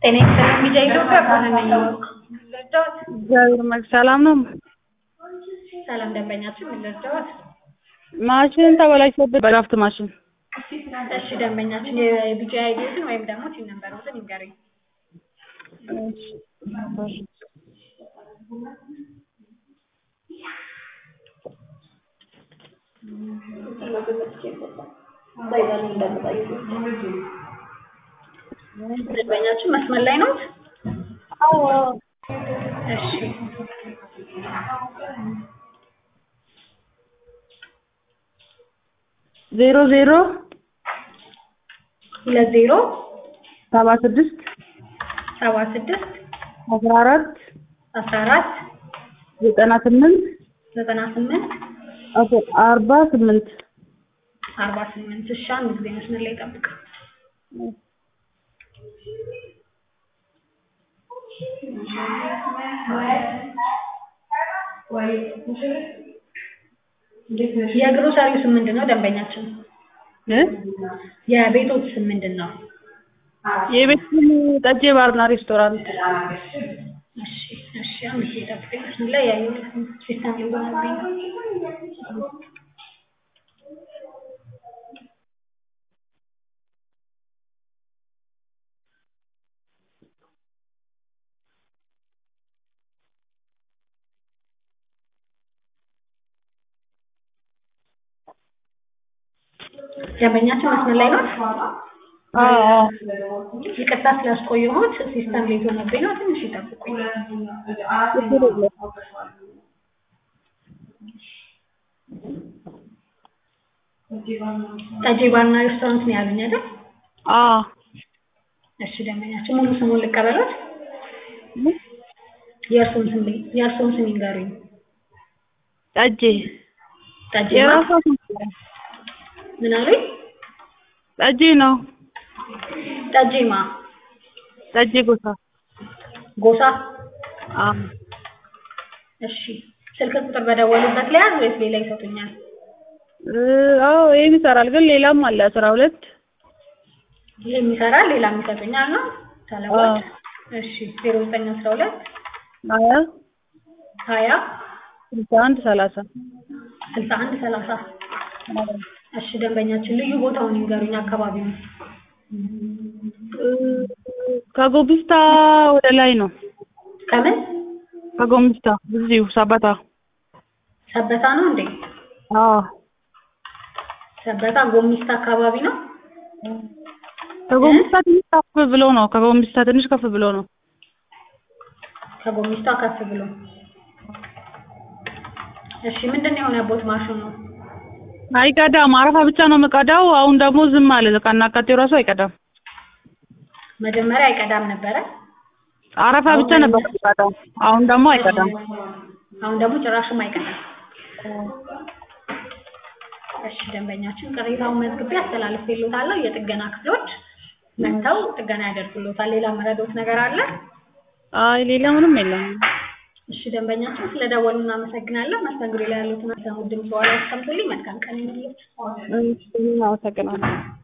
ጤና ይስጥልኝ ቢጃ ኢትዮጵያ ብርሃን ነኝ። ልርዳዎት? እግዚአብሔር ይመስገን ሰላም ነው። ሰላም ደንበኛችን ምን ልርዳዎት? ማሽን ተበላሽቶብን በድራፍት ማሽን እሺ ደንበኛችን የቢጃ አይዲዎትን ወይም ደግሞ ቲን ነምበሮትን ይንገሩኝ። ደንበኛችን መስመር ላይ ነው? እሺ ዜሮ ዜሮ ሁለት ዜሮ ሰባ ስድስት ሰባ ስድስት አስራ አራት አስራ አራት ዘጠና ስምንት ዘጠና ስምንት አርባ ስምንት አርባ ስምንት እሺ አንድ ጊዜ መስመር ላይ ጠብቅ የግሮሰሪው ስም ምንድን ነው ደንበኛችን እ የቤቶት ስም ምንድን ነው የቤት ስም ጠጄ ባርና ሬስቶራንት እሺ እሺ አንድ ጊዜ ጠብቀኝ መስመር ላይ ያየሁት ሲስተም ሊሆንብኝ ነው ደንበኛችን መስመር ላይ ነው? አዎ አዎ ይቅርታ ስላስቆየሁት ሲስተም ሌት ሆነብኝ ነው። ትንሽ ይጠብቁኝ። ጠጄ ባርና ሬስቶራንት ነው ያሉኝ አይደል? አዎ እሺ ደንበኛችን ሙሉ ስሙን ልቀበሎት? የእርስዎን ስም የእርስዎን ስም ይንገሩኝ። ጠጄ ጠጄ የራሷ ስም ምን አሉኝ? ጠጄ ነው ጠጄማ ጠጄ ጎሳ ጎሳ አዎ እሺ ስልክ ቁጥር በደወሉበት ላይ ያዝ ወይስ ሌላ ይሰጡኛል? እ አዎ ይሄም ይሰራል ግን ሌላም አለ አስራ ሁለት ይሄም ይሰራል ሌላም ይሰጡኛል ነው ተለወጥ እሺ ዜሮ ዘጠኝ አስራ ሁለት ሀያ ሀያ ስልሳ አንድ ሰላሳ ስልሳ አንድ ሰላሳ እሺ ደንበኛችን ልዩ ቦታውን ይንገሩኝ አካባቢውን እ ከጎቢስታ ወደ ላይ ነው ከምን ከጎሚስታ እዚሁ ሰበታ ሰበታ ነው እንዴ አዎ ሰበታ ጎሚስታ አካባቢ ነው ከጎሚስታ ትንሽ ከፍ ብሎ ነው ከጎሚስታ ትንሽ ከፍ ብሎ ነው ከጎሚስታ ከፍ ብሎ እሺ ምንድን ነው የሆነቦት ማሽኑ አይቀዳም አረፋ ብቻ ነው የምቀዳው አሁን ደግሞ ዝም አለ ከናካቴው ራሱ አይቀዳም መጀመሪያ አይቀዳም ነበረ አረፋ ብቻ ነበር የሚቀዳው አሁን ደግሞ አይቀዳም አሁን ደግሞ ጭራሽም አይቀዳም እሺ ደንበኛችን ቅሬታውን መዝግቤ አስተላልፌልዎታለሁ የጥገና ክፍሎች መጥተው ጥገና ያደርጉልዎታል ሌላ መረዶት ነገር አለ አይ ሌላ ምንም የለም እሺ ደንበኛችን ስለደወሉ እናመሰግናለን መስተንግዶ ላይ ያሉትን አሰሙት ድምጽ በኋላ ያስቀምጡልኝ መልካም ቀን ይሁንልዎት እሺ አመሰግናለሁ